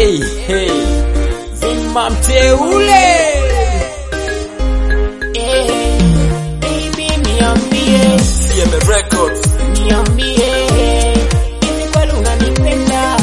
hey, hey. Zima mteule Eh, baby niambie, CM Records niambie, hivi kweli unanipenda?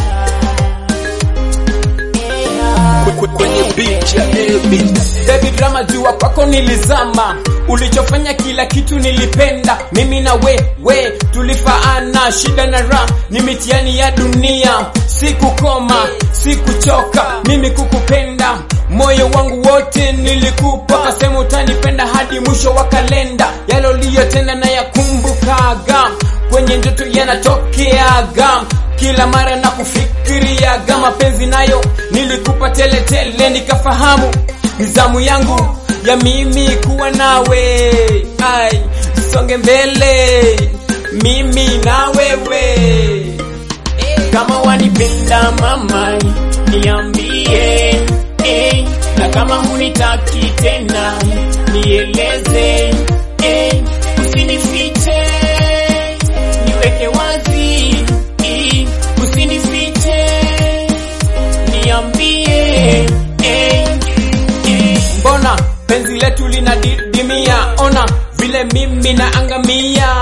Eh, ah, kwenye beat ya Elbit. Baby drama jua kwako nilizama, ulichofanya kila kitu nilipenda. Mimi na we we tulifaana, shida na raha ni mitihani ya dunia. Sikukoma, sikuchoka mimi kukupenda, moyo wangu wote nilikupa, kasema utanipenda hadi mwisho wa kalenda. Yale uliyotenda na yakumbukaga, kwenye ndoto yanatokeaga kila mara na kufikiriaga mapenzi nayo nilikupa teletele tele, nikafahamu nizamu yangu ya mimi kuwa nawe ai songe mbele mimi na wewe kama wanipenda mama, niambie eh, na kama hunitaki tena nieleze eh, usinifiche, niweke wazi eh, usinifiche, niambie eh, eh. mbona penzi letu linadidimia ona vile mimi naangamia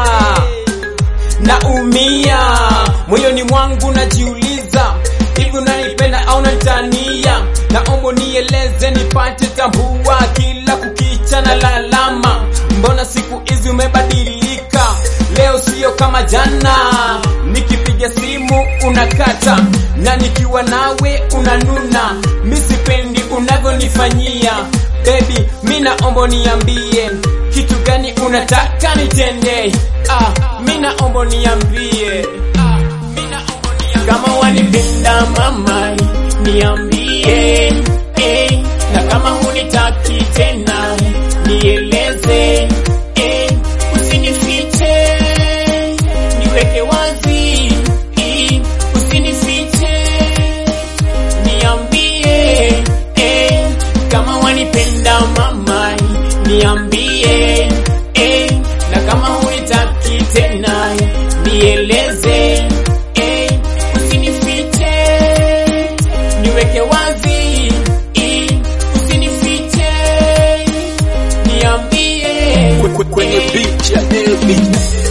naumia moyoni mwangu najiuliza hivi unanipenda au natania naomba nieleze nipate tambua kila kukicha na lalama mbona siku hizi umebadilika leo sio kama jana nikipiga simu unakata na nikiwa nawe unanuna mi sipendi unavyonifanyia bebi mi naomba niambie kitu gani unataka nitende ah, mi naomba niambie ah, mi naomba niambie kama wanipenda mama, niambie eh, na kama hunitaki tena nieleze eh, usinifiche, niweke wazi eh, usinifiche, niambie eh, kama wanipenda mama, niambie eh, na kama hunitaki tena nieleze eh, usinifiche, niweke wazi eh, usinifiche, niambie kwenye beat ya Elbit